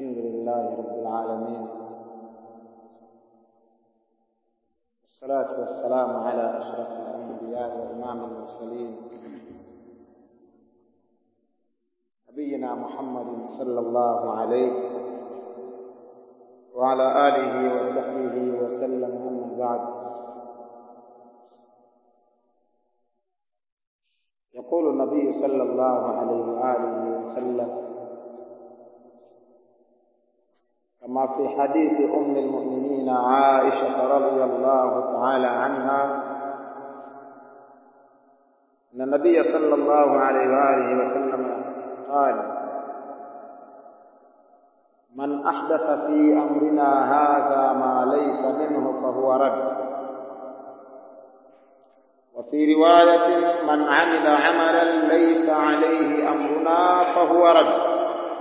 الحمد لله رب العالمين والصلاة والسلام على أشرف الأنبياء وإمام المرسلين نبينا محمد صلى الله عليه وعلى آله وصحبه وسلم أما بعد يقول النبي صلى الله عليه وآله وسلم كما في حديث أم المؤمنين عائشة رضي الله تعالى عنها أن النبي صلى الله عليه وآله وسلم قال من أحدث في أمرنا هذا ما ليس منه فهو رد وفي رواية من عمل عملا ليس عليه أمرنا فهو رد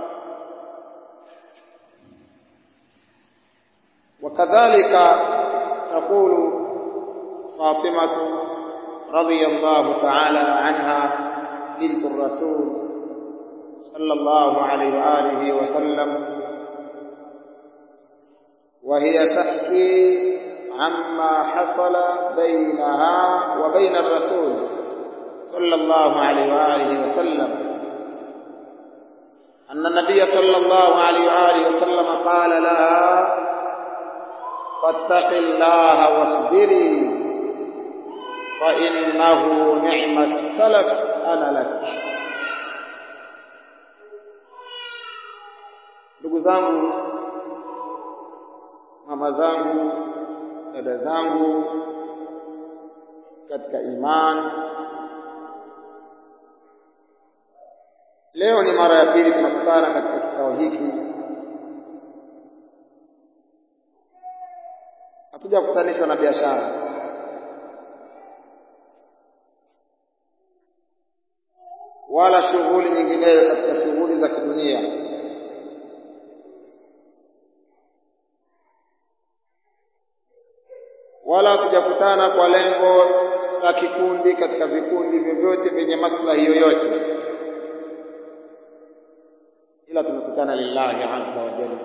وكذلك تقول فاطمة رضي الله تعالى عنها بنت الرسول صلى الله عليه وآله وسلم وهي تحكي عما حصل بينها وبين الرسول صلى الله عليه وآله وسلم أن النبي صلى الله عليه وآله وسلم قال لها فاتق الله واصبري فإنه نعم السلف أنا لك ndugu zangu mama zangu dada zangu katika imani leo ni mara ya pili tunakutana katika kikao hiki hatuja kukutanishwa na biashara wala shughuli nyingineyo katika shughuli za kidunia wala hatujakutana kwa lengo la kikundi katika vikundi vyovyote vyenye maslahi yoyote ila tumekutana lillahi azza wa jalla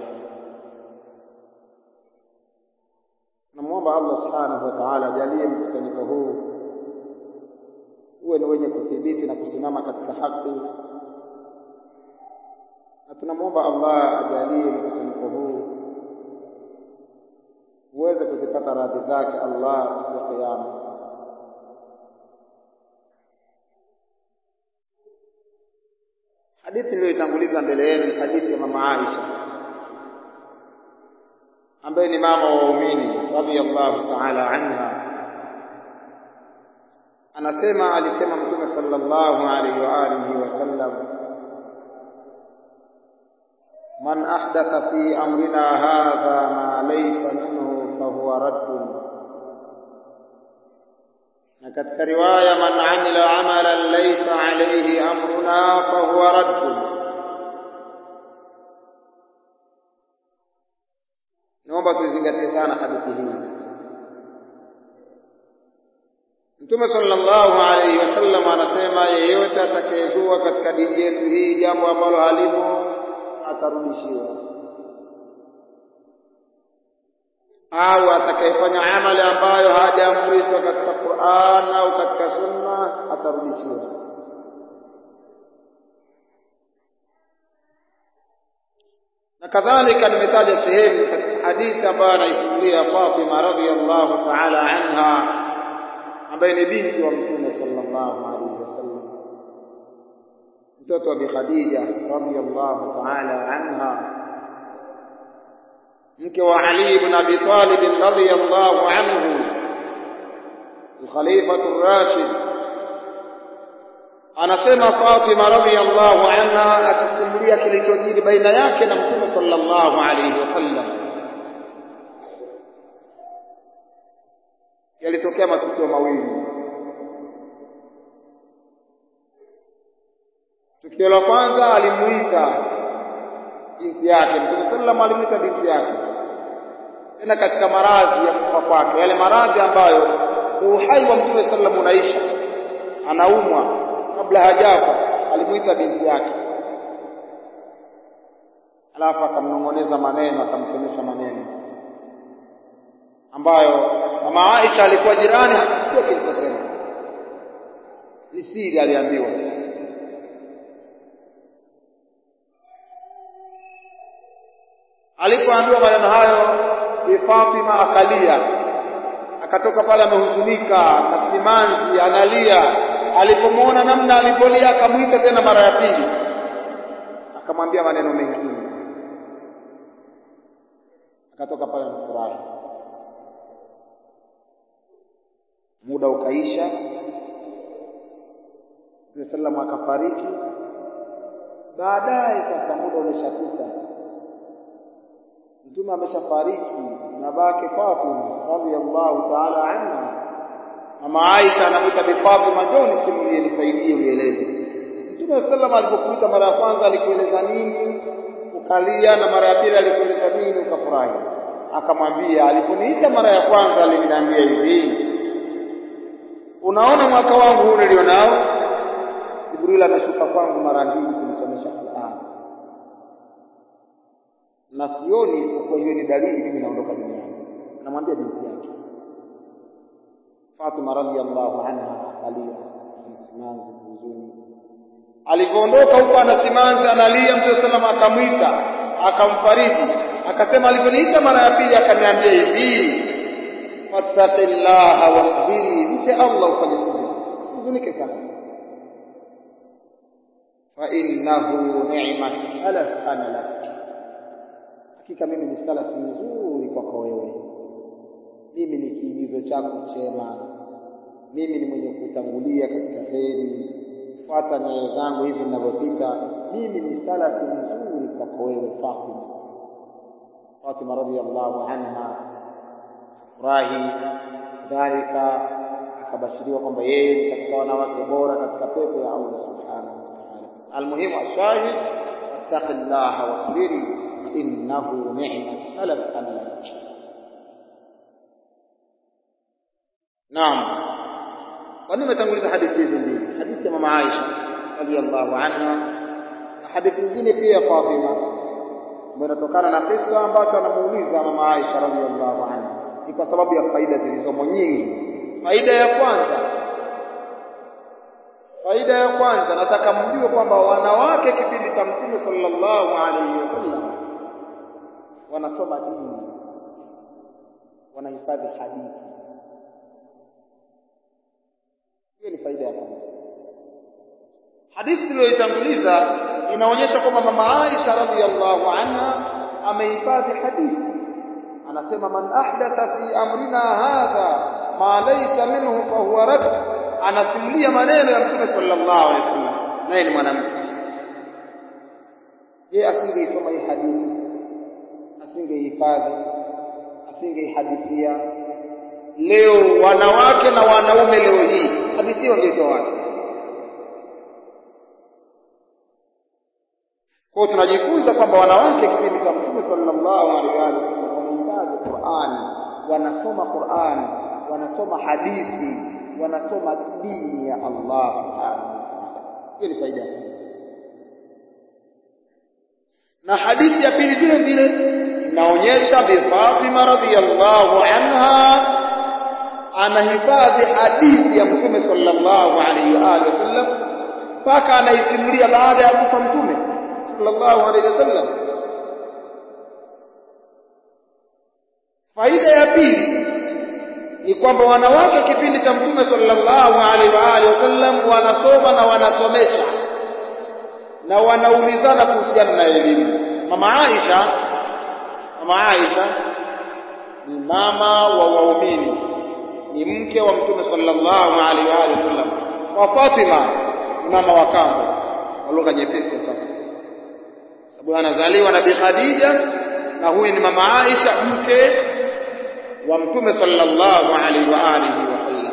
tunamwomba Allah subhanahu wa ta'ala ajalie mkusanyiko huu uwe ni wenye kuthibiti na kusimama katika haki na tunamwomba Allah ajalie mkusanyiko huu uweze kuzipata radhi zake Allah siku ya kiyama hadithi niliyoitanguliza mbele yenu ni hadithi ya mama Aisha ambaye ni mama wa waumini radhiyallahu ta'ala anha anasema alisema mtume sallallahu alaihi wa alihi wasallam man ahdatha fi amrina hadha ma laysa minhu fahuwa raddun na katika riwaya man amila amalan laysa alayhi amruna fahuwa raddun naomba tuzingatie sana hadithi hii Mtume sallallahu alayhi wasallam anasema yeyote atakayezua katika dini yetu hii jambo ambalo halimo atarudishiwa, au atakayefanya amali ambayo hajaamrishwa katika Qur'an au katika Sunna atarudishiwa. Na kadhalika nimetaja sehemu katika hadithi ambayo anaisimulia Fatima radhiyallahu ta'ala anha ambaye ni binti wa Mtume sallallahu alaihi wasallam, mtoto wa Bi Khadija radhiyallahu ta'ala anha, mke wa Ali ibn Abi Talib radhiyallahu anhu, al-Khalifatu ar-Rashid. Anasema Fatima radhiyallahu anha akisimulia kilichojiri baina yake na Mtume sallallahu alaihi wasallam yalitokea matukio mawili. Tukio la kwanza alimuita binti yake, Mtume sallam alimuita binti yake tena katika maradhi ya kufa kwake, yale maradhi ambayo uhai wa Mtume sallam unaisha, anaumwa kabla hajafa, alimuita binti yake alafu akamnong'oneza maneno akamsemesha maneno ambayo mama Aisha alikuwa jirani hakujua kilichosema ni siri aliambiwa alipoambiwa maneno hayo bi Fatima akalia akatoka pale amehuzunika na simanzi analia alipomwona namna alipolia akamwita tena mara ya pili akamwambia maneno mengine akatoka pale amefurahi muda ukaisha Mtume sallam akafariki baadaye sasa muda umeshapita Mtume ameshafariki babake Fatima radhiyallahu ta'ala anha mama Aisha anamuita bi Fatima njoo nisimulie nisaidie unieleze Mtume sallam alipokuita mara ya kwanza alikueleza nini ukalia na mara ya pili alikueleza nini ukafurahi akamwambia aliponiita mara ya kwanza aliniambia hivi unaona mwaka wangu huu nilionao Jibril ameshuka kwangu mara mbili kunisomesha Qur'an na sioni isipokuwa hiyo ni dalili mimi naondoka duniani anamwambia binti yake Fatima radhiallahu anha akalia simanzi huzuni alipoondoka huko ana simanzi analia Mtume sallam akamwita akamfariji akasema aliponiita mara ya pili akaniambia hivi fattaqillaha wasbiri mche Allah ufanye subira usihuzunike sana fa innahu ni'ma salaf ana lak hakika mimi ni salafi nzuri kwako wewe mimi ni kiigizo chako chema mimi ni mwenye kutangulia katika kheri fuata nyayo zangu hivi ninavyopita mimi ni salafi nzuri kwako wewe Fatima Fatima radhiyallahu anha furahi dhalika akabashiriwa kwamba yeye ni katika wanawake bora katika pepo ya Allah subhanahu wa ta'ala almuhimu ashahid wattaqillaha wasbiri innahu ni'ma salaf anak Naam kwa nini umetanguliza hadithi hizi mbili hadithi ya mama Aisha radhiyallahu anha na hadithi nyingine pia Fatima ambayo inatokana na kisa ambacho anamuuliza mama Aisha radhiyallahu anha ni kwa sababu ya faida zilizomo nyingi faida ya kwanza faida ya kwanza nataka mjue kwamba wanawake kipindi cha mtume sallallahu alaihi wasallam wanasoma dini wanahifadhi hadithi hiyo ni faida ya kwanza hadithi iliyoitanguliza inaonyesha kwamba mama Aisha radhiyallahu anha amehifadhi hadithi anasema man ahdatha fi amrina hadha ma laysa minhu fa huwa rad anasimulia maneno ya mtume sallallahu alaihi wasallam naye ni mwanamke je asingeisoma hii hadithi asingeihifadhi asingeihadithia leo wanawake na wanaume leo hii hadithi hiyo ndio wapi kwa tunajifunza kwamba wanawake kipindi cha mtume sallallahu alaihi wasallam wanahifadhi Qur'an wanasoma Qur'an wanasoma hadithi wanasoma dini ya Allah subhanahu wa ta'ala hiyo ni faida ya kwanza na hadithi ya pili vile vile inaonyesha bi Fatima radhiyallahu anha anahifadhi hadithi ya mtume sallallahu alaihi wa alihi wasallam mpaka anaisimulia baada ya kufa mtume sallallahu alaihi wasallam faida ya pili ni kwamba wanawake kipindi cha mtume sallallahu alaihi wa alihi wasallam wanasoma na wanasomesha na wanaulizana kuhusiana na elimu mama Aisha mama Aisha ni mama wa waumini ni mke wa mtume sallallahu alaihi wa alihi wasallam wa Fatima ni mama wa kambo kwa lugha nyepesi sasa sababu anazaliwa na Bi Khadija na huyu ni mama Aisha mke wa mtume sallallahu alaihi wa alihi wasallam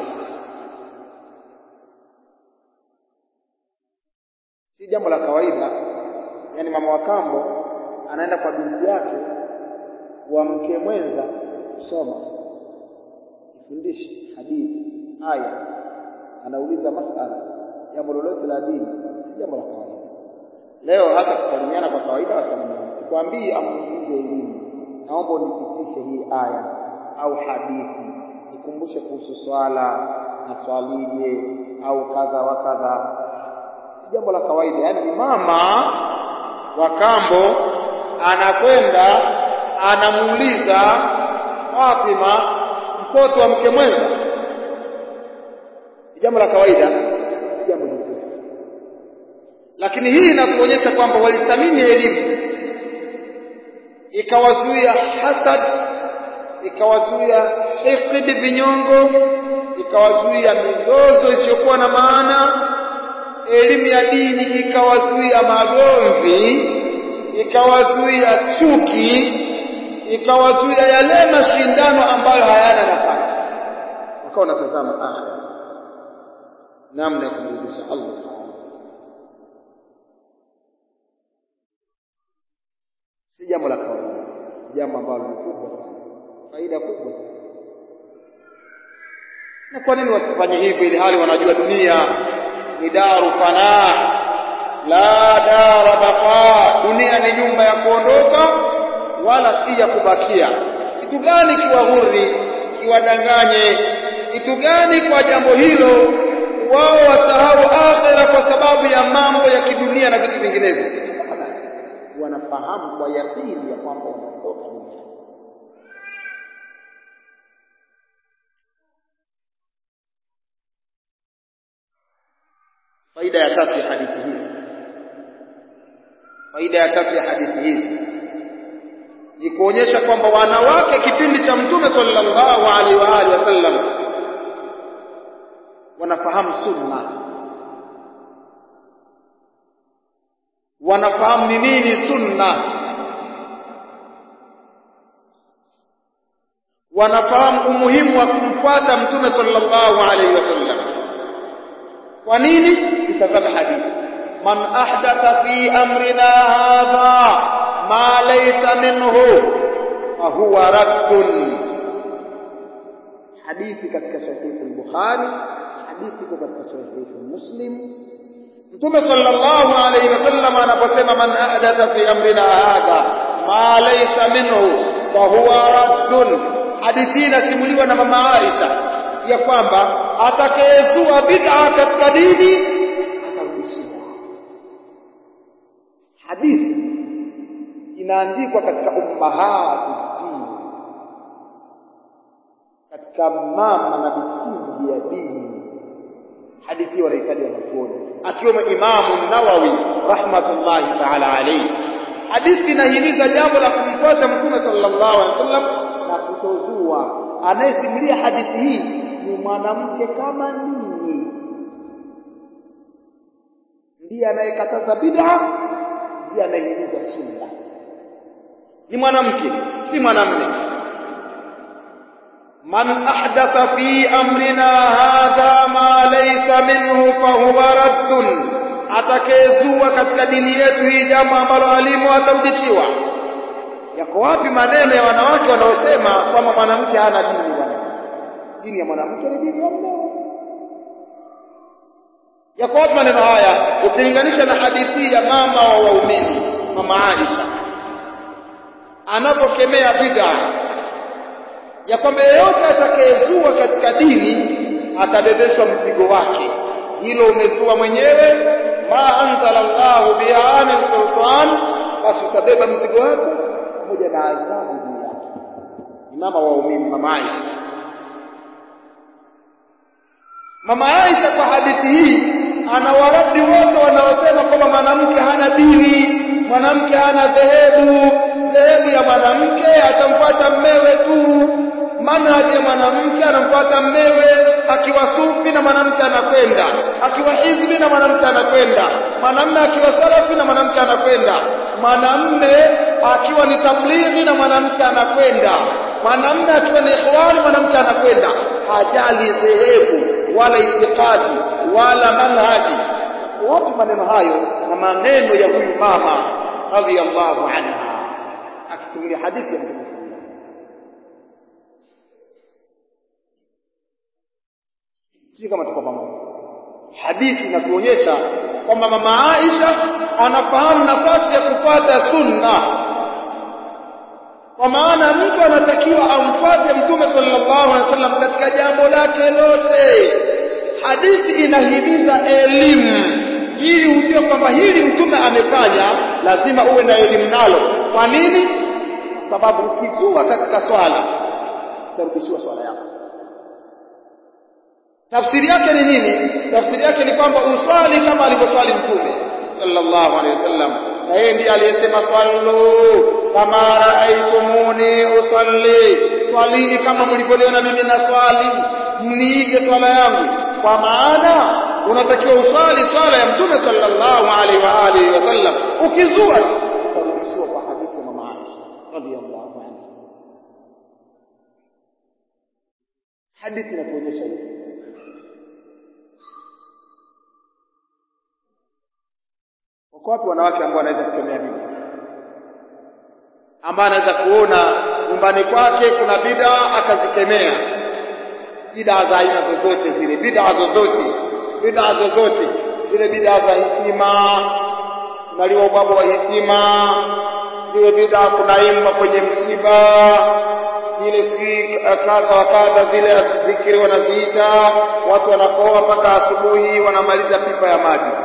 si jambo la kawaida yani mama wa kambo anaenda kwa binti yake wa mke mwenza kusoma ifundishe hadithi aya anauliza masala jambo lolote la dini si jambo la kawaida leo hata kusalimiana kwa kawaida wasalimiana sikwambii amuulize elimu naomba unipitishe hii aya au hadithi nikumbushe kuhusu swala na swalije au kadha wa kadha si jambo la kawaida yaani mama wa kambo anakwenda anamuuliza Fatima mtoto wa mke mwenza ni jambo la kawaida si jambo jepesi lakini hii inakuonyesha kwamba walithamini elimu ikawazuia hasad ikawazuia hikdi vinyongo ikawazuia mizozo isiyokuwa na maana elimu ya dini ikawazuia magomvi ikawazuia chuki ikawazuia yale mashindano ambayo hayana nafasi wakawa wanatazama akhira namna ya kumrudisha Allah subhanahu si jambo la kawaida jambo ambalo ni kubwa sana faida kubwa sana na kwa nini wasifanye hivyo ili hali wanajua dunia ni daru fana la dara baqa dunia ni nyumba ya kuondoka wala si ya kubakia kitu gani kiwahuri kiwadanganye kitu gani kwa jambo hilo wao wasahau akhira kwa sababu ya mambo ya kidunia na vitu vinginevyo wanafahamu kwa yakini ya kwamba wanaondoka dunia faida ya tatu ya hadithi hizi faida ya tatu ya hadithi hizi ni kuonyesha kwamba wanawake kipindi cha mtume sallallahu alaihi wa alihi wasallam wanafahamu sunna wanafahamu ni nini sunna wanafahamu umuhimu wa kumfuata mtume sallallahu alaihi wasallam kwa nini mtazame hadithi man ahdatha fi amrina hadha ma laysa minhu fa huwa raddun hadithi katika sahihi al-bukhari hadithi iko katika sahihi muslim mtume sallallahu alayhi wasallam anaposema man ahdatha fi amrina hadha ma laysa minhu fa huwa raddun hadithi inasimuliwa na mama Aisha ya kwamba atakayezua bid'a katika dini atarudishiwa hadithi inaandikwa katika ummahatu dini katika mama na misingi ya dini hadithi wanahitaji wanachuoni akiwemo Imamu Nawawi rahmatullahi ta'ala alayhi hadithi inahimiza jambo la kumfuata mtume sallallahu alaihi wasallam na kutozua anayesimulia hadithi hii ni mwanamke kama ninyi ndiye anayekataza bid'a ndiye anayehimiza sunna ni mwanamke si mwanamume man ahdatha fi amrina hadha ma laysa minhu fa huwa raddun atakayezua katika dini yetu hii jambo ambalo alimu atarudishiwa yako wapi maneno ya wanawake wanaosema kwamba mwanamke hana dini bwana dini ya mwanamke ni dini ya mume yako wapi maneno haya ukilinganisha na hadithi ya mama wa waumini mama Aisha anapokemea bid'a ya kwamba yeyote atakayezua katika dini atabebeshwa mzigo wake hilo umezua mwenyewe ma anzala Allahu biha min sultan basi utabeba mzigo wako pamoja na adhabu juu yake ni mama wa waumini mama Aisha mama Aisha kwa hadithi hii anawaradi wote wanaosema kwamba mwanamke hana dini mwanamke hana dhehebu dhehebu ya mwanamke atamfuata mmewe tu manhaji ya mwanamke anamfuata mmewe akiwa sufi na mwanamke anakwenda akiwa hizbi na mwanamke anakwenda mwanamme akiwa salafi na mwanamke anakwenda mwanamme akiwa ni tablighi na mwanamke anakwenda mwanamme akiwa ni ikhwani mwanamke anakwenda hajali dhehebu wala itikadi wala manhaji wapi maneno hayo na maneno ya huyu mama radhiyallahu anha akisimulia hadithi ya Mtume sisi kama tuko pamoja hadithi inatuonyesha kwamba mama Aisha anafahamu nafasi ya kupata sunna kwa maana mtu anatakiwa amfuate mtume sallallahu alaihi wasallam katika jambo lake lote hadithi inahimiza elimu ili ujue kwamba hili mtume amefanya lazima uwe na elimu nalo kwa nini kwa sababu ukizua katika swala utarudishiwa swala yako tafsiri yake ni nini tafsiri yake ni kwamba uswali kama alivyoswali mtume sallallahu alaihi wasallam na yeye ndiye aliyesema sallu kama raaitumuni usalli swalini kama mlivyoniona mimi na swali mniige swala yangu kwa maana unatakiwa uswali swala ya mtume sallallahu alaihi wa alihi wasallam ukizua utarudishiwa kwa hadithi ya mama Aisha radhiallahu anha hadithi inatuonyesha hivi wako wapi wanawake ambao wanaweza kukemea bid'a ambaye anaweza kuona nyumbani kwake kuna bid'a akazikemea bid'a za aina zozote zile bid'a zozote bid'a zozote zile bid'a za hitima kunaliwa ubwabwa wa hitima zile bid'a kunaimba kwenye msiba zile si kadha wa kadha zile zikiri wanaziita watu wanapoa mpaka asubuhi wanamaliza pipa ya maji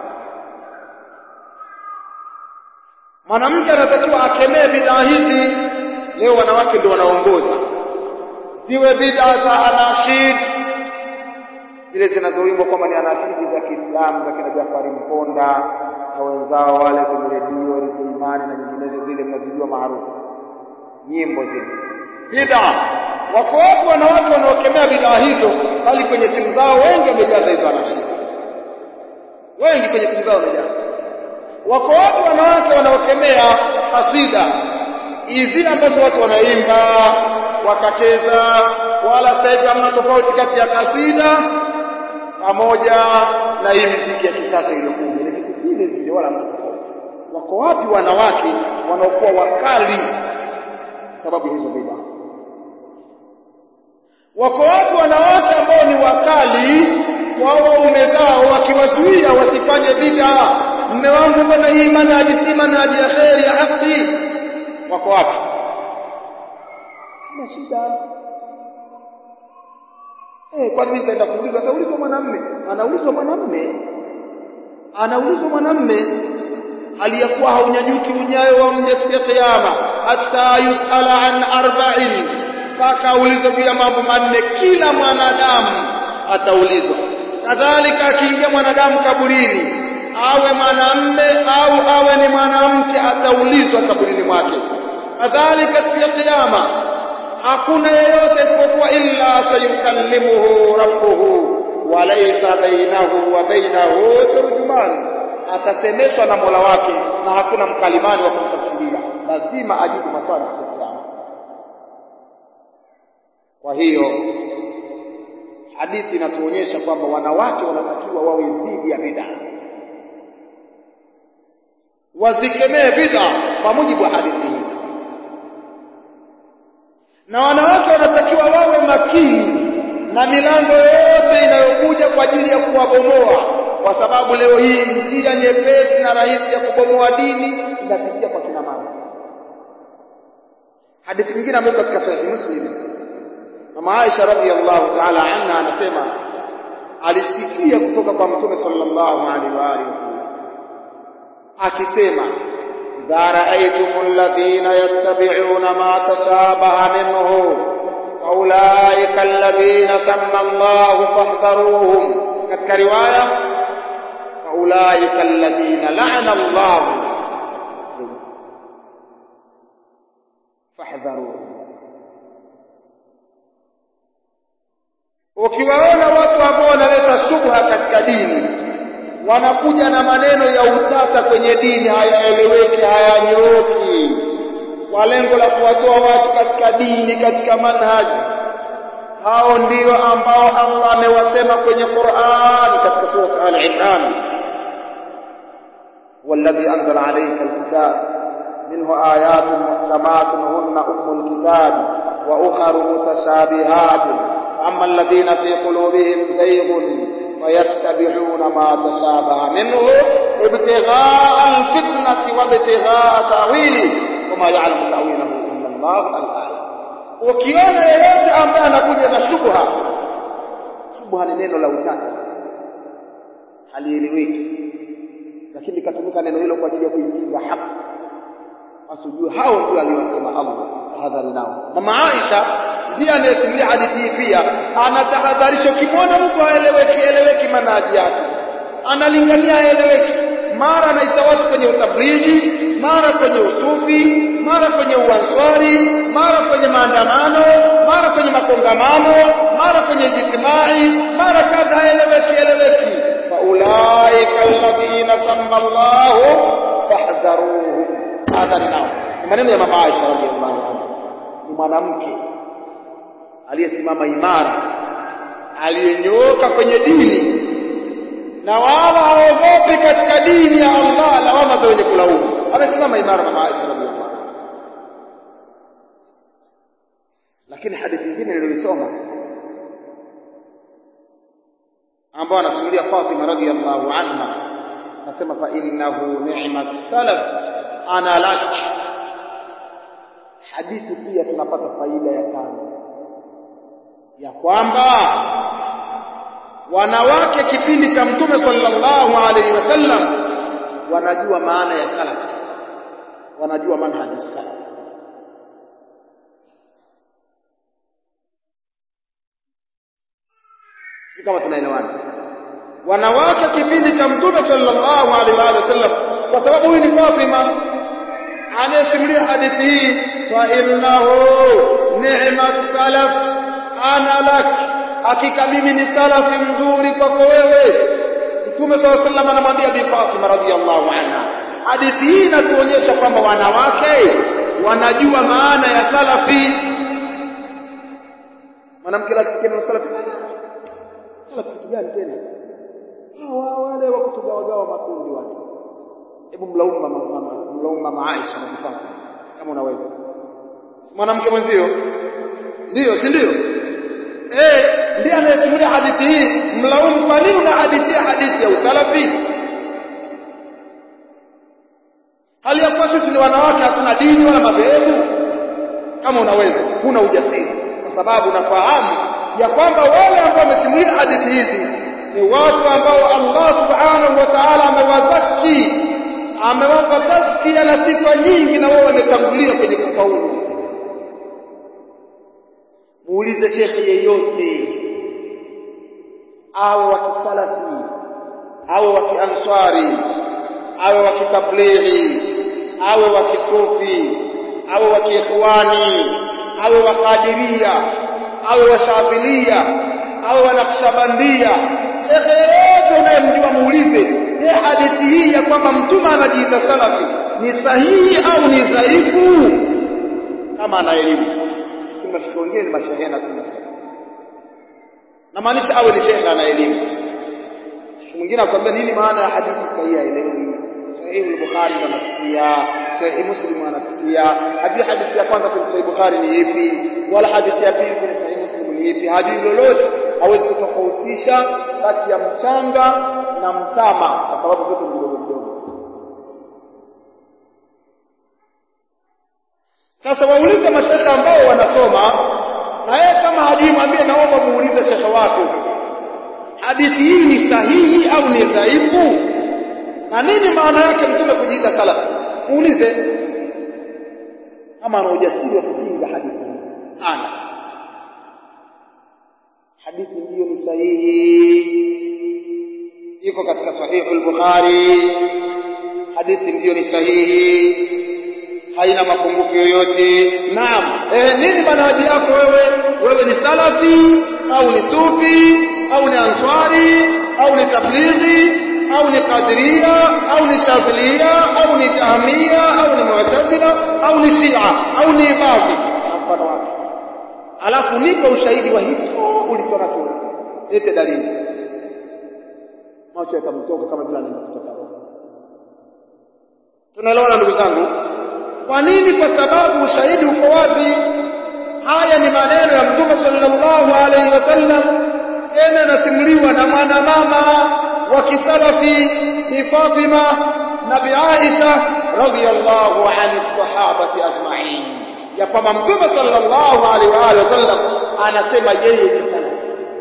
mwanamke anatakiwa akemee bid'a hizi leo wanawake ndio wanaongoza ziwe bid'a za anashid zile zinazoimbwa kwamba ni anashidi za Kiislamu za kina Jafari Mponda na wenzao wale kwenye redio redio Imani na nyinginezo zile mnazijua maarufu nyimbo zile bid'a wako watu wanawake wanaokemea bid'a hizo bali kwenye simu zao wengi wamejaza hizo anashidi wengi kwenye simu zao wamejaza wako watu wanawake wanaokemea kasida hizi ambazo watu wanaimba wakacheza wala sasa hivi hamna tofauti kati ya kasida pamoja na hii muziki ya kisasa iliyokuja ni vitu vile vile wala hamna tofauti wako wapi wanawake wanaokuwa wakali sababu hizo bid'a wako wapi wanawake ambao ni wakali wao waume zao wakiwazuia wasifanye bid'a mume wangu mbona hii manhaji si manhaji ya kheri ya haki wako wapi na shida eh kwa nini nitaenda kuuliza ataulizwa mwanamume anaulizwa mwanamume anaulizwa mwanamume aliyakuwa haunyanyuki unyayo wa mja siku ya kiyama hata yusala an arba'in mpaka aulizwe juu ya mambo manne kila mwanadamu ataulizwa kadhalika akiingia mwanadamu kaburini awe mwanamme au awe ni mwanamke ataulizwa kaburini mwake kadhalika siku ya kiyama hakuna yeyote isipokuwa illa sayukallimuhu rabbuhu walaysa bainahu wa bainahu turjuman atasemeshwa na Mola wake na hakuna mkalimani wa kumtafsiria lazima ajibu maswali ya kiyama kwa hiyo hadithi inatuonyesha kwamba wanawake wanatakiwa wawe dhidi ya bid'a wazikemee bid'a kwa mujibu wa hadithi hii na wanawake wanatakiwa wawe makini na milango yote inayokuja kwa ajili ya kuwabomoa kwa sababu leo hii njia nyepesi na rahisi ya kubomoa dini inapitia kwa kina mama hadithi nyingine ambayo katika sahihi muslim mama Aisha radhiallahu ta'ala anha anasema alisikia kutoka kwa mtume sallallahu alaihi wa alihi wasallam akisema idha raaytum alladhina yattabi'una ma tashabaha minhu faulaika alladhina samma Allah fahdharuhum katika riwaya faulaika alladhina la'ana Allah fahdharuhum ukiwaona watu ambao wanaleta shubha katika dini wanakuja na maneno ya utata kwenye dini hayaeleweki hayanyooki kwa lengo la kuwatoa watu katika dini katika manhaji hao ndio ambao Allah amewasema kwenye Qur'an katika sura Al-Imran والذي أنزل عليك الكتاب منه آيات محكمات هن أم الكتاب وأخر متشابهات أما الذين في قلوبهم زيغ فيتبعون ما تشابه منه ابتغاء الفتنة وابتغاء تأويله وما يعلم تأويله إلا Allah al-aya ukiona yeyote ambaye anakuja na shubha shubha ni neno la utata halieleweki lakini katumika neno hilo kwa ajili ya kuipinga haki basi ujue hao ndio aliwasema Allah tahadhari nao mama Aisha ndiye anayesimulia hadithi hii pia anatahadharisha ukimwona mtu aeleweki eleweki manaji yake analingania aeleweki mara anaita watu kwenye utablighi mara kwenye usufi mara kwenye uanswari mara kwenye maandamano mara kwenye makongamano mara kwenye jitimai mara kadha aeleweki eleweki faulaika alladhina samma Allahu fahdharuhum hadhari nao ni maneno ya mama Aisha radhiallahu anha ni mwanamke aliyesimama imara aliyenyooka kwenye dini na wala haogopi katika dini ya Allah lawama za wenye kulaumu amesimama imara mama Aisha radhiallahu anha lakini hadithi nyingine niliyoisoma ambao anasimulia Fatima radhiallahu anha nasema fa innahu ni'ma salaf ana lak hadithi pia tunapata faida ya tano ya kwamba wanawake kipindi cha mtume sallallahu alaihi wasallam wanajua maana ya salaf wanajua manhaju salaf si kama tunaelewana wanawake kipindi cha mtume sallallahu alaihi wasallam kwa sababu huyu ni Fatima anayesimulia hadithi hii fa innahu ni'ma salaf ana lak hakika mimi ni salafi mzuri kwako wewe mtume sallallahu alaihi wasallam anamwambia bi Fatima radhiyallahu anha hadithi hii inatuonyesha kwamba wanawake wanajua maana ya salafi mwanamke lakisikia neno salafi salafi kitu gani tena hawa wale wa kutugawagawa makundi wale hebu mlaumu mama mlaumu mama Aisha na Fatima kama unaweza mwanamke mwenzio ndio si ndio eh ndiye anayesimulia hadithi hii mlaumu kwa nini unahadithia hadithi ya usalafi hali ya kuwa sisi ni wanawake hatuna dini wala madhehebu kama unaweza huna ujasiri kwa sababu unafahamu ya kwamba wale ambao wamesimulia hadithi hizi ni watu ambao Allah subhanahu wa ta'ala amewazaki amewapa tazkia na sifa nyingi na wao wametangulia kwenye kufaulu muulize shekhe yeyote au wa kisalafi au wa kianswari au wa kitablighi au wa kisufi au wa kiikhwani au wa qadiria au wa shadhilia au wa naqshbandia shekhe yeyote unayemjua muulize je hadithi hii ya kwamba mtume anajiita salafi ni sahihi au ni dhaifu kama ana elimu mashekhe wengine ni mashehe na si mashehe na maanisha awe ni shekhe ana elimu shekhe mwingine akwambia nini maana ya hadithi sahihi haelewi sahihi al-bukhari anasikia sahihi muslim anasikia hajui hadithi ya kwanza kwenye sahihi bukhari ni ipi wala hadithi ya pili kwenye sahihi muslim ni ipi hajui lolote hawezi kutofautisha kati ya mchanga na mtama kwa sababu vyote vidogo vidogo sasa waulize mashekhe ambao wanasoma na yeye kama hajui mwambie naomba muulize shekhe wako hadithi hii ni sahihi au ni dhaifu na nini maana yake mtume kujiita salaf muulize kama ana ujasiri wa kupinga hadithi hii ana hadithi ndiyo ni sahihi iko katika sahihu al-bukhari hadithi ndiyo ni sahihi haina mapungufu yoyote naam eh nini manhaji yako wewe wewe ni salafi au ni sufi au ni answari au ni tablighi au ni qadiria au ni shadhilia au ni jahmia au ni mu'tazila au ni shia au ni ibadhi mfano wake alafu nipe ushahidi wa hicho ulichonacho lete dalili macho yatamtoka kama vile anatoka roho tunaelewana ndugu zangu kwa nini kwa sababu ushahidi uko wazi haya ni maneno ya mtume sallallahu alaihi wasallam tena yanasimuliwa na mwanamama wa kisalafi bi Fatima na bi Aisha radhiyallahu anhi sahabati ajma'in ya kwamba mtume sallallahu alaihi wa alihi wasallam anasema yeye ni salafi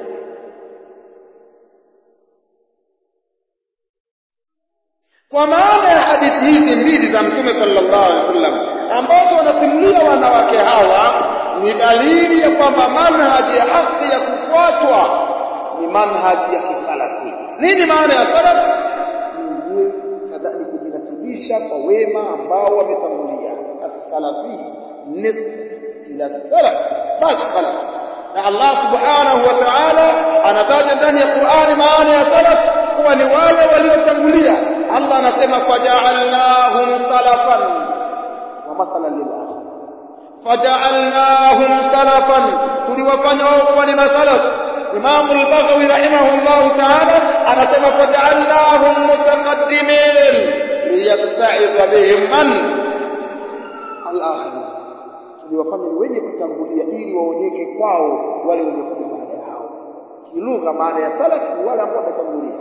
kwa maana ya hadithi hizi mbili za mtume sallallahu alaihi wasallam ambazo wanasimulia wanawake hawa ni dalili ya kwamba manhaji ya haki ya kufuatwa ni manhaji ya kisalafi nini maana ya salaf ni kadhalika kujinasibisha kwa wema ambao wametangulia as-salafi nisb ila salaf bas khalas na Allah subhanahu wa ta'ala anataja ndani ya Qur'ani maana ya salaf kuwa ni wale waliotangulia Allah anasema faja'alnahum salafan wa mathalan lil akhir faja'alnahum salafan tuliwafanya wao kuwa ni masalaf Imam al-Baghawi rahimahullah ta'ala anasema faja'alnahum mutaqaddimin liyatta'iza bihim man al-akhir tuliwafanya ni wenye kutangulia ili waonyeke kwao wale wenye kuja baada ya hao kilugha maana ya salaf ni wale ambao wametangulia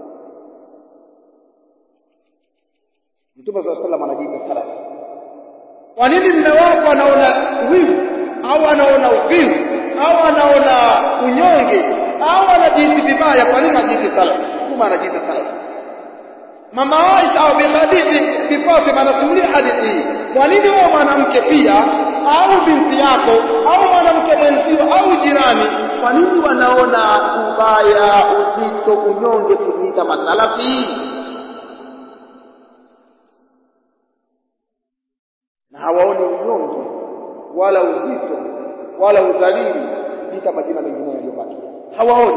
Mtume صلى الله anajiita salaf. Kwa nini mume wako anaona wivu au anaona uvivu au anaona unyonge au anajihisi vibaya kwa nini anajiita salaf? Mtume anajiita salaf. Mama Aisha au Bi Khadija Bi Fatima anasimulia hadithi hii. Kwa nini wewe mwanamke pia au binti yako au mwanamke mwenzio au jirani kwa nini wanaona ubaya, uzito, unyonge kujiita masalafi? na hawaoni unyonge wala uzito wala udhalili katika majina mengine yaliyobaki hawaoni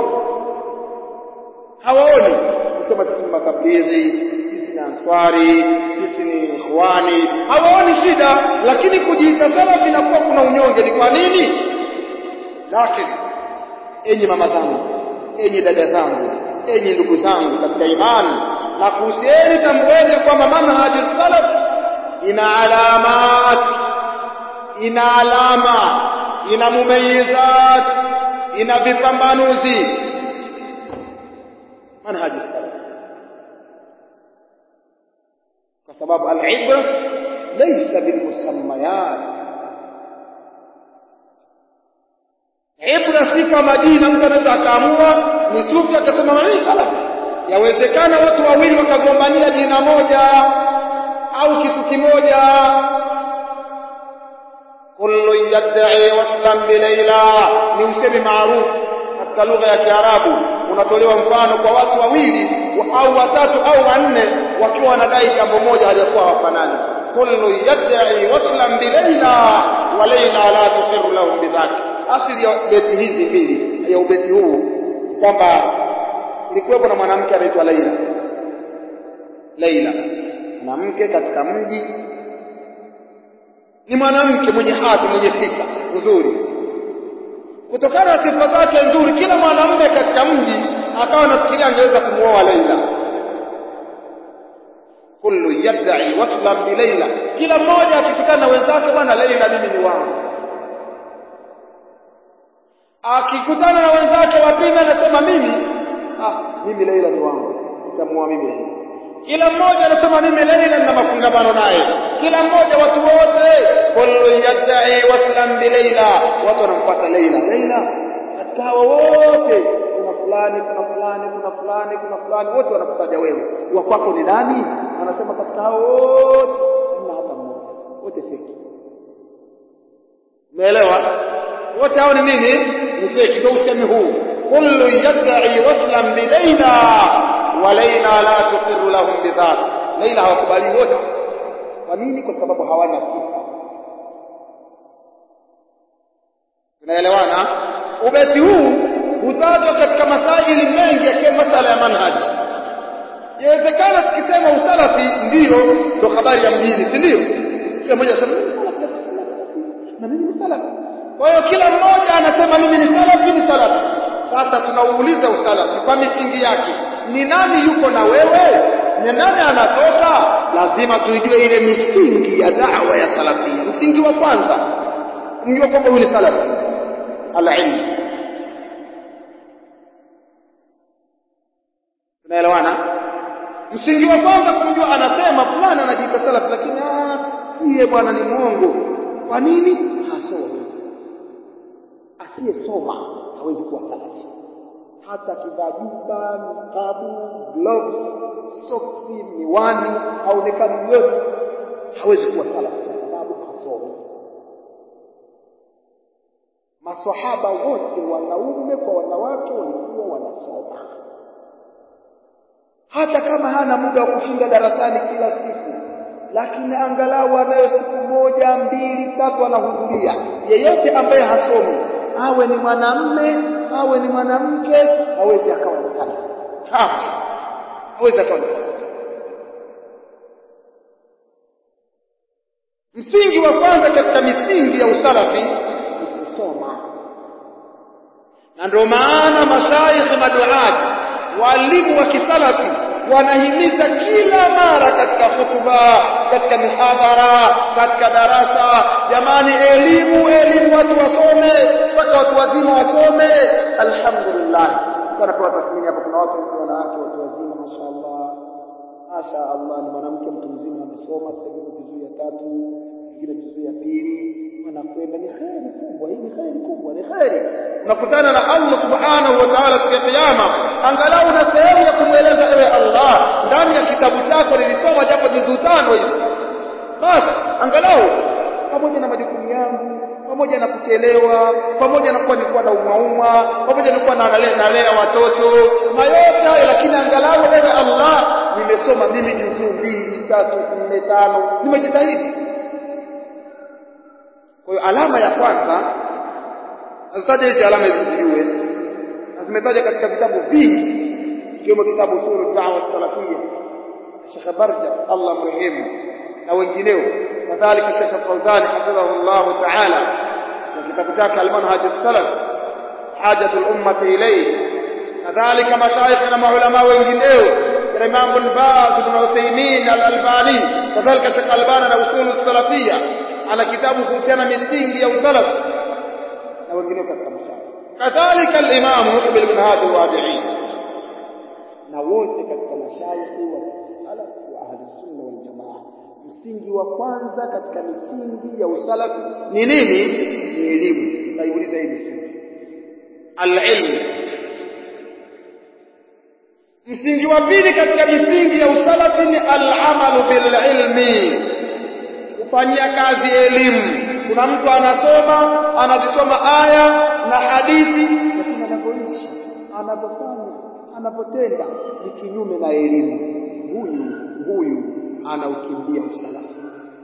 hawaoni kusema sisi makabiri sisi ni answari sisi ni ikhwani hawaoni shida lakini kujiita salafi inakuwa kuna unyonge ni kwa nini lakini enyi mama zangu enyi dada zangu enyi ndugu zangu katika imani na kuhusieni tambueni kwamba manhaji salaf ina alamat ina alama ina mumayizat ina vipambanuzi manhaji salaf kwa sababu al-ibra laysa bilmusammayat ibra si kwa majina mtu anaweza akaamua ni sufi akasema mimi salafi yawezekana watu wawili wakagombania jina moja au kitu kimoja kullu yad'i waslan bi Laila ni usemi maarufu katika lugha ya Kiarabu unatolewa mfano kwa watu wawili au watatu au wanne wakiwa wanadai jambo moja halijakuwa hawafanani kullu yad'i waslan bi Laila wa Laila la tuqirru lahum bidhaka asili ya beti hizi mbili ya ubeti huu kwamba kulikuwepo na mwanamke anaitwa Laila Laila mwanamke katika mji ni mwanamke mwenye hadhi mwenye sifa nzuri kutokana na sifa zake nzuri kila mwanamume katika mji akawa anafikiria angeweza kumuoa Laila kullu yad'i waslan bi Laila kila mmoja akikutana na wenzake bwana Laila mimi ni wangu akikutana na wenzake wa pili anasema mimi ah mimi Laila ni wangu nitamuoa mimi Laila kila mmoja anasema mimi Laila nina mafungamano naye kila mmoja watu wote kullu yad'i waslan bi Laila watu wanamfuata Laila Laila katika hawa wote kuna fulani kuna fulani kuna fulani kuna fulani wote wanakutaja wewe wa kwako ni nani anasema katika hao wote hamna hata mmoja wote feki umeelewa wote hao ni nini ni feki ndio usemi huu kullu yad'i waslan bi Laila wa Laila la tuqirru lahum bidhak Laila hawakubali wote kwa nini kwa sababu hawana sifa tunaelewana ubeti huu hutajwa katika masaili mengi yakiwa masala ya manhaji inawezekana tukisema usalafi ndiyo ndo habari ya mjini si ndio kila mmoja anasema mimi salafi na mimi ni salafi kwa hiyo kila mmoja anasema mimi ni salafi ni salafi sasa tunauuliza usalafi kwa misingi yake ni nani yuko na wewe ni nani anatoka lazima tuijue ile misingi ya da'wa ya salafia msingi wa kwanza mjue kwamba huyu ni salafi al-ilm tunaelewana msingi wa kwanza kumjua anasema fulani anajiita salafi lakini ah siye bwana ni mwongo kwa nini hasomi asiyesoma hawezi kuwa salafi hata kivaa juba nikabu gloves soksi miwani haonekani yote hawezi kuwa salafi kwa sababu hasomi maswahaba wote wanaume kwa wanawake walikuwa wanasoma hata kama hana muda wa kushinda darasani kila siku lakini angalau anayo siku moja mbili tatu anahudhuria yeyote ambaye hasomi awe ni mwanamme awe ni mwanamke hawezi akawa ni salafi hawezi akawa ni salafi msingi wa kwanza katika misingi ya usalafi ni kusoma na ndio maana mashaikh maduat walimu wa kisalafi wanahimiza kila mara katika hutuba katika mihadhara katika darasa jamani elimu elimu watu wasome mpaka watu wazima wasome alhamdulillah tunapewa tathmini hapa kuna watu wengi wanawake watu wazima mashaallah mashaallah ni mwanamke mtu mzima amesoma sasa hivi juzuu ya tatu ingine juzuu ya pili wanakwenda ni kheri kubwa hii ni kheri kubwa ni kheri unakutana na Allah subhanahu wa ta'ala siku ya kiyama angalau na sehemu ya kumweleza ewe Allah ndani ya kitabu chako nilisoma japo juzuu tano hizi basi angalau pamoja na majukumu yangu pamoja na kuchelewa pamoja na kuwa nilikuwa na umauma pamoja na kuwa nalea nalea watoto na yote hayo lakini angalau ewe Allah nimesoma mimi juzuu mbili tatu nne tano nimejitahidi kwa hiyo alama ya kwanza nazitaja hizi alama hizi tujue na zimetaja katika vitabu vingi ikiwemo kitabu usulu da'wa salafia Sheikh Barjas Allah mrehemu na wengineo kadhalika Sheikh Fawzan hafidhahullah ta'ala na kitabu chake al-manhaj as-salaf hajatu al-ummah ilayhi kadhalika mashaikh na maulama wengineo Imam Ibn Baz Ibn Uthaymeen al-Albani kadhalika Sheikh Albani na usulu salafia ana kitabu kuhusiana misingi ya usalaf na wengineo katika mashaka kadhalika al-Imam Muqbil bin Hadi al-Wadi'i na wote katika mashaikhi wa salaf wa ahli sunna wal jamaa msingi wa kwanza katika misingi ya usalaf ni nini ni elimu naiuliza hii misingi al-ilm msingi wa pili katika misingi ya usalafi ni al-amalu bil ilmi kufanyia kazi elimu kuna mtu anasoma anazisoma aya na hadithi lakini anavyoishi anavyofanya anavyotenda ni kinyume na elimu huyu huyu anaukimbia usalafi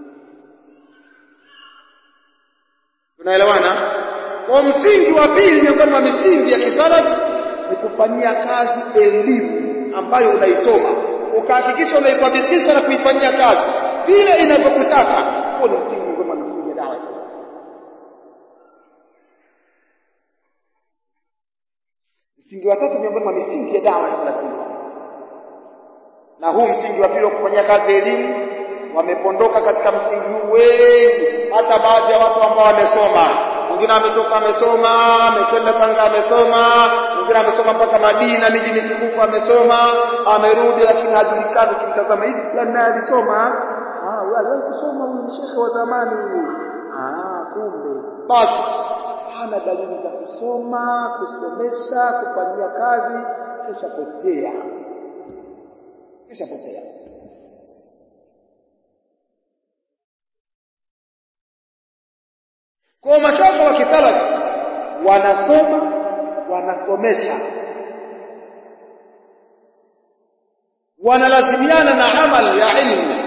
tunaelewana kwa msingi wa pili miongoni mwa misingi ya kisalafi ni kufanyia kazi elimu ambayo unaisoma ukahakikisha unaithibitisha na kuifanyia kazi vile inavyokutaka huo ni msingi miongoni mwa misingi ya dawa ya salafi msingi wa tatu miongoni mwa misingi ya dawa ya salafia na huu msingi wa pili wa kufanyia kazi elimu wamepondoka katika msingi huu wengi hata baadhi ya watu ambao wamesoma mwingine ametoka amesoma amekwenda Tanga amesoma mwingine amesoma mpaka Madina miji mitukufu amesoma amerudi lakini hajulikani kimtazama hivi fulani naye alisoma ah huyu aliwahi kusoma huyu ni shekhe wa zamani huyu ah kumbe basi hana dalili za kusoma kusomesha kufanyia kazi kisha potea kisha potea kwa mashaka wa kisalafi wanasoma wanasomesha wanalazimiana na amal ya ilmu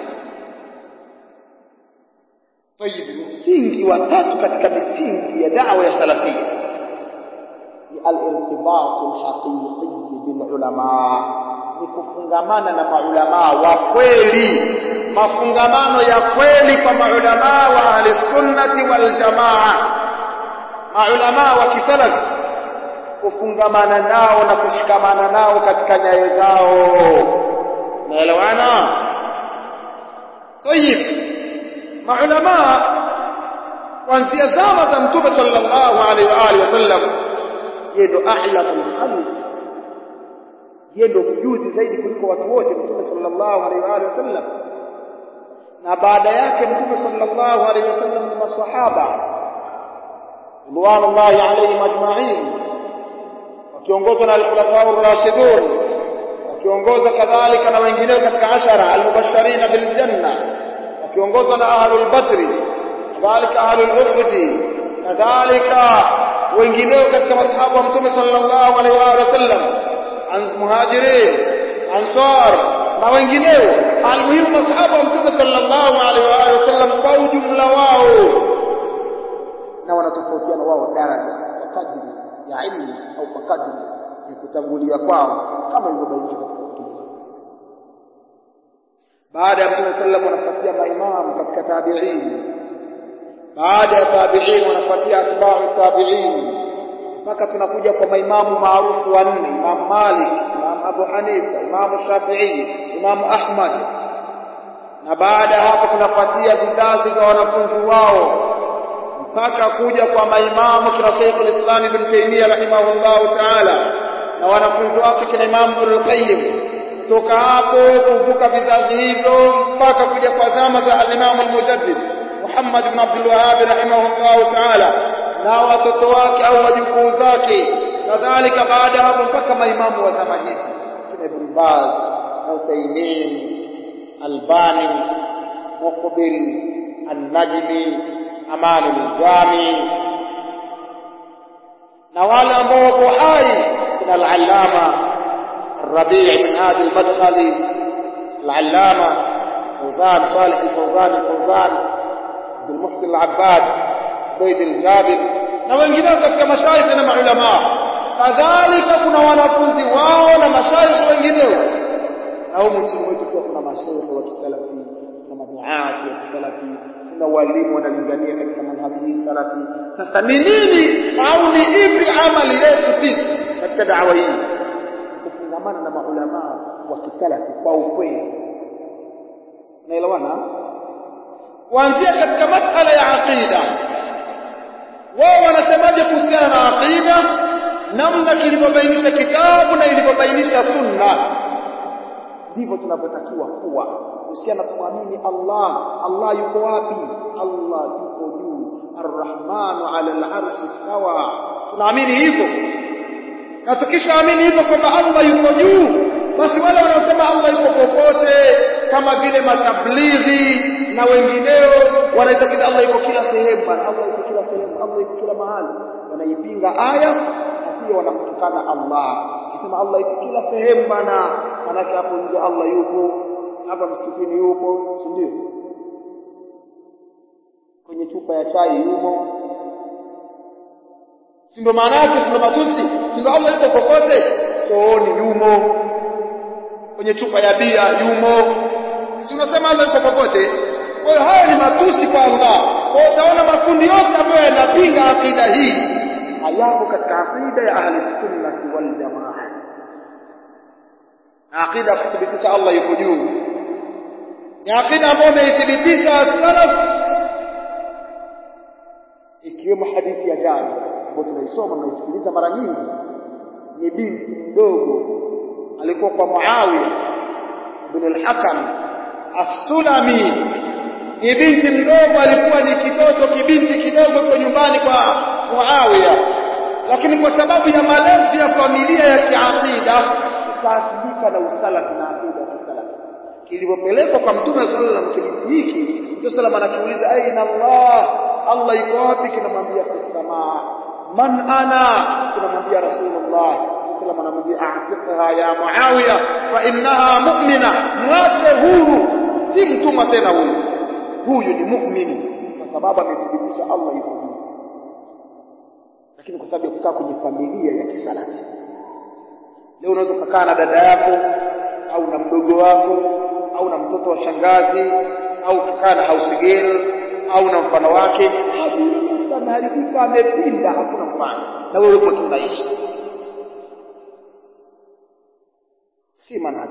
طيب msingi wa tatu katika misingi ya da'wa ya salafia ni al-irtibat al-haqiqi bil ulama ni kufungamana na maulama wa kweli mafungamano ya kweli kwa maulama wa ahli sunnati wal jamaa maulama wa kisalafi kufungamana nao na kushikamana nao katika nyayo zao naelewana طيب maulama kuanzia zama za mtume sallallahu alaihi wa alihi wasallam yeye ndo a'lamul khalq yeye ndo mjuzi zaidi kuliko watu wote mtume sallallahu alaihi wa alihi wasallam na baada yake mtume sallallahu alaihi wasallam ni maswahaba ridwanullahi alaihim ajma'in wakiongozwa na al-khulafa ar-rashidun wakiongozwa kadhalika na wengineo katika ashara al-mubashirin bil janna wakiongozwa na ahlul badri kadhalika ahlul uhud kadhalika wengineo katika masahaba wa mtume sallallahu alaihi wa sallam muhajirin ansar na wengineo almuhimu masahaba wa mtume sallallahu alaihi wa sallam kwa ujumla wao na wanatofautiana wao daraja kwa kadri ya ilmu au kwa kadri ya kutangulia kwao kama ilivyobainishwa katika kitabu baada ya mtume sallam wanafuatia maimamu katika tabi'in baada ya tabi'in wanafuatia atba'u tabi'in mpaka tunakuja kwa maimamu maarufu wanne Imam Malik Imam Abu Hanifa Imam Shafi'i Imam Ahmad na baada ya hapo tunafuatia vizazi vya wanafunzi wao mpaka kuja kwa maimamu kina Sheikh al-Islam Ibn Taymiyyah rahimahullahu ta'ala na wanafunzi wake kina Imam Ibn Qayyim kutoka hapo kuvuka vizazi hivyo mpaka kuja kwa zama za al-Imam al-Mujaddid Muhammad ibn Abdul Wahhab rahimahullahu ta'ala na watoto wake au wajukuu zake kadhalika baada hapo mpaka maimamu wa zama hizi kina Ibn Baz Uthaymeen Albani Muqbil An-Najmi Aman al-Jami na wale ambao wako hai kina al-Allama الربيع بن هادي المدخلي العلامة فوزان صالح الفوزان الفوزان عبد المحسن العباد عبيد الجابر na wengineo katika mashaikh na maulama kadhalika kuna wanafunzi wao na mashaikh wengineo na humu nchini wetu pia kuna mashaikh wa kisalafi na maduati wa kisalafi kuna walimu wanalingania katika manhaji hii salafi sasa ni nini au ni ipi amali yetu sisi katika dawa hii kufungamana na maulama wa kisalafi kwa ukweli naelewana kuanzia katika masala ya aqida wao wanasemaje kuhusiana na aqida namna kilivyobainisha kitabu na ilivyobainisha sunna ndivyo tunavyotakiwa kuwa kuhusiana kumwamini Allah Allah yuko wapi Allah yuko juu arrahmanu ala al-arshi istawa tunaamini hivyo na tukishaamini hivyo kwamba Allah yuko juu basi wale wanaosema Allah yuko popote kama vile matablighi na wengineo wanaitakidi Allah yuko kila sehemu bana Allah yuko kila sehemu Allah yuko kila mahali wanaipinga aya na pia wanamtukana Allah kisema Allah yuko kila sehemu bana manake hapo nje Allah yupo hapa msikitini yupo si ndio kwenye chupa ya chai yumo si ndio maana yake si ndio matusi si ndio Allah yuko popote chooni yumo kwenye chupa ya bia yumo si unasema Allah yuko popote kwa hiyo haya ni matusi kwa Allah kwa hiyo utaona makundi yote ambayo yanapinga akida hii hayako katika akida ya ahli sunnati wal jamaa akida kuthibitisha Allah yuko juu ni akida ambayo imeithibitisha salaf ikiwemo hadithi ya jana ambayo tunaisoma tunaisikiliza mara nyingi ni binti mdogo alikuwa kwa Muawiya ibn al-Hakam as-Sulami ni binti mdogo alikuwa ni kitoto kibinti kidogo kwa nyumbani kwa Muawiya lakini kwa sababu ya malezi ya familia ya kiakida ikaathirika na usalafi na akida ya kisalafi kilipopelekwa kwa mtume sallallahu alaihi wasallam kibinti hiki mtume sallallahu anakiuliza aina Allah Allah yuko wapi kinamwambia kusamaa man ana kinamwambia rasulullah sallallahu anamwambia a'tiqha ya muawiya fa innaha mu'mina mwache huru si mtuma tena huyu huyu ni mu'min kwa sababu amethibitisha Allah yuko juu lakini kwa sababu ya kukaa kwenye familia ya kisalafi leo unaweza kukaa na dada yako au na mdogo wako au na mtoto wa shangazi au kukaa na house girl au na mfano wake ameharibika amepinda hakuna mfano na wewe uko tunaishi si manhaji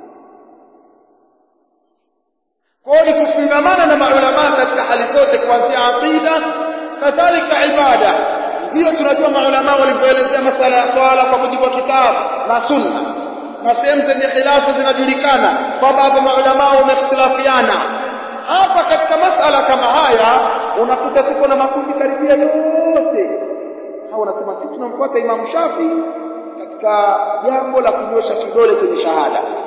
kwa ni kufungamana na maulama katika hali zote kuanzia aqida kadhalika ibada ndio tunajua maulama walivyoelezea masala ya swala kwa mujibu wa kitabu na sunna na sehemu zenye khilafu zinajulikana kwamba hapo maulama wamehtilafiana hapa katika masala kama haya unakuta tuko na makundi karibia yote hao wanasema sisi tunamfuata Imam Shafi katika jambo la kunyosha kidole kwenye shahada